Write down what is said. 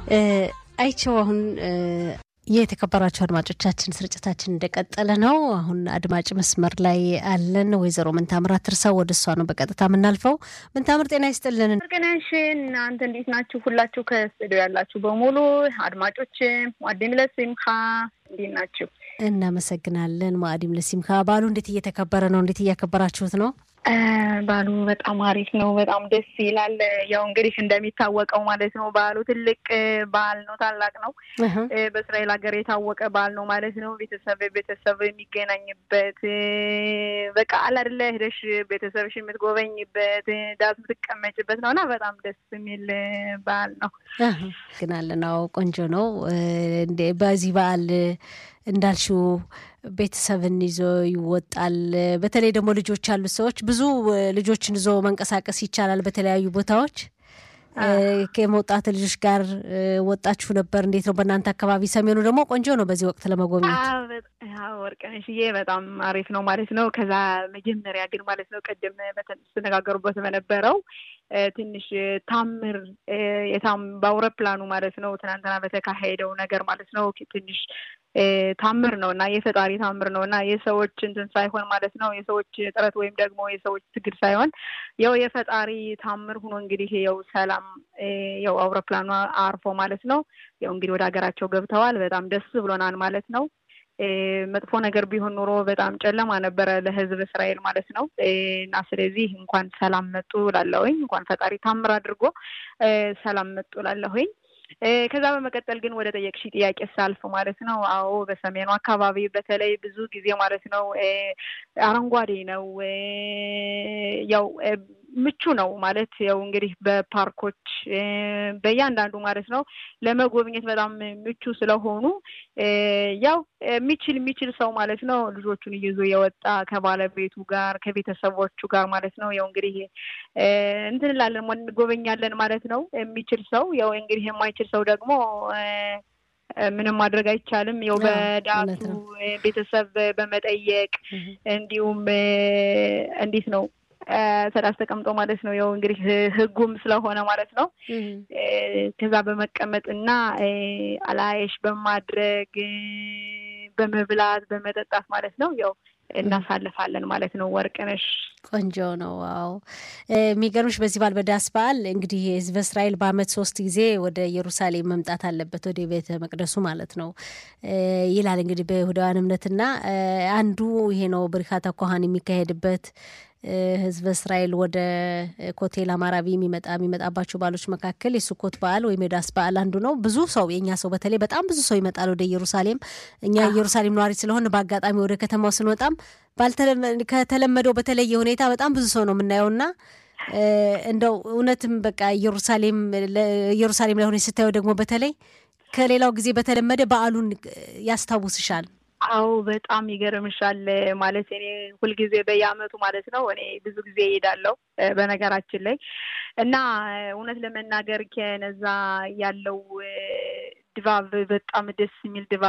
አይቸው አሁን የተከበራቸው አድማጮቻችን ስርጭታችን እንደቀጠለ ነው። አሁን አድማጭ መስመር ላይ አለን። ወይዘሮ ምንታምር ትርሳው ወደ እሷ ነው በቀጥታ የምናልፈው። ምንታምር ጤና ይስጥልን። ገናሽ እናንተ እንዴት ናችሁ? ሁላችሁ ከስቱዲዮ ያላችሁ በሙሉ አድማጮች ዋዴም ለሲምካ እንዴት ናችሁ? እናመሰግናለን። ማዕዲም ለሲምካ በዓሉ እንዴት እየተከበረ ነው? እንዴት እያከበራችሁት ነው? በዓሉ በጣም አሪፍ ነው። በጣም ደስ ይላል። ያው እንግዲህ እንደሚታወቀው ማለት ነው በዓሉ ትልቅ በዓል ነው፣ ታላቅ ነው። በእስራኤል ሀገር የታወቀ በዓል ነው ማለት ነው። ቤተሰብ ቤተሰብ የሚገናኝበት በቃ አለ አይደለ ሄደሽ ቤተሰብሽ የምትጎበኝበት ዳስ የምትቀመጭበት ነው እና በጣም ደስ የሚል በዓል ነው። ግናለን ነው ቆንጆ ነው። በዚህ በዓል እንዳልሽው ቤተሰብን ይዞ ይወጣል። በተለይ ደግሞ ልጆች ያሉት ሰዎች ብዙ ልጆችን ይዞ መንቀሳቀስ ይቻላል በተለያዩ ቦታዎች። ከመውጣት ልጆች ጋር ወጣችሁ ነበር? እንዴት ነው በእናንተ አካባቢ? ሰሜኑ ደግሞ ቆንጆ ነው በዚህ ወቅት ለመጎብኘት። ወርቅነሽዬ በጣም አሪፍ ነው ማለት ነው። ከዛ መጀመሪያ ግን ማለት ነው ቅድም ስትነጋገሩበት በነበረው ትንሽ ታምር በአውሮፕላኑ ማለት ነው ትናንትና በተካሄደው ነገር ማለት ነው ትንሽ ታምር ነው እና የፈጣሪ ታምር ነው እና የሰዎች እንትን ሳይሆን ማለት ነው የሰዎች ጥረት ወይም ደግሞ የሰዎች ትግል ሳይሆን ያው የፈጣሪ ታምር ሆኖ እንግዲህ ያው ሰላም ያው አውሮፕላኑ አርፎ ማለት ነው ያው እንግዲህ ወደ ሀገራቸው ገብተዋል። በጣም ደስ ብሎናል ማለት ነው። መጥፎ ነገር ቢሆን ኖሮ በጣም ጨለማ ነበረ ለሕዝብ እስራኤል ማለት ነው እና ስለዚህ እንኳን ሰላም መጡ ላለሁኝ እንኳን ፈጣሪ ታምር አድርጎ ሰላም መጡ ላለሁኝ። ከዛ በመቀጠል ግን ወደ ጠየቅሽ ጥያቄ ሳልፍ ማለት ነው፣ አዎ በሰሜኑ አካባቢ በተለይ ብዙ ጊዜ ማለት ነው አረንጓዴ ነው፣ ያው ምቹ ነው ማለት ያው እንግዲህ በፓርኮች በእያንዳንዱ ማለት ነው ለመጎብኘት በጣም ምቹ ስለሆኑ ያው የሚችል የሚችል ሰው ማለት ነው ልጆቹን ይዞ የወጣ ከባለቤቱ ጋር ከቤተሰቦቹ ጋር ማለት ነው ያው እንግዲህ እንትን እንላለን እንጎበኛለን ማለት ነው። የሚችል ሰው ያው እንግዲህ የማይችል ሰው ደግሞ ምንም ማድረግ አይቻልም። ያው በዳቱ ቤተሰብ በመጠየቅ እንዲሁም እንዴት ነው ሰላስ ተቀምጦ ማለት ነው ያው እንግዲህ ሕጉም ስለሆነ ማለት ነው ከዛ በመቀመጥ እና አላየሽ በማድረግ በመብላት በመጠጣት ማለት ነው ያው እናሳልፋለን ማለት ነው። ወርቅነሽ ቆንጆ ነው። ዋው የሚገርምሽ በዚህ በዓል በዳስ በዓል እንግዲህ ህዝበ እስራኤል በዓመት ሶስት ጊዜ ወደ ኢየሩሳሌም መምጣት አለበት ወደ ቤተ መቅደሱ ማለት ነው ይላል እንግዲህ በይሁዳውያን እምነትና አንዱ ይሄ ነው ብሪካተ ኮሃን የሚካሄድበት ህዝበ እስራኤል ወደ ኮቴል አማራቢ የሚመጣ የሚመጣባቸው በዓሎች መካከል የሱኮት በዓል ወይም የዳስ በዓል አንዱ ነው። ብዙ ሰው የእኛ ሰው በተለይ በጣም ብዙ ሰው ይመጣል ወደ ኢየሩሳሌም። እኛ ኢየሩሳሌም ነዋሪ ስለሆን በአጋጣሚ ወደ ከተማው ስንወጣም ከተለመደው በተለየ ሁኔታ በጣም ብዙ ሰው ነው የምናየውና እንደው እውነትም በቃ ኢየሩሳሌም ኢየሩሳሌም ላይ ሆነ ስታየው ደግሞ በተለይ ከሌላው ጊዜ በተለመደ በዓሉን ያስታውስሻል። አዎ በጣም ይገርምሻል። ማለት እኔ ሁልጊዜ በየዓመቱ ማለት ነው እኔ ብዙ ጊዜ እሄዳለሁ በነገራችን ላይ እና እውነት ለመናገር ከነዛ ያለው ድባብ በጣም ደስ የሚል ድባብ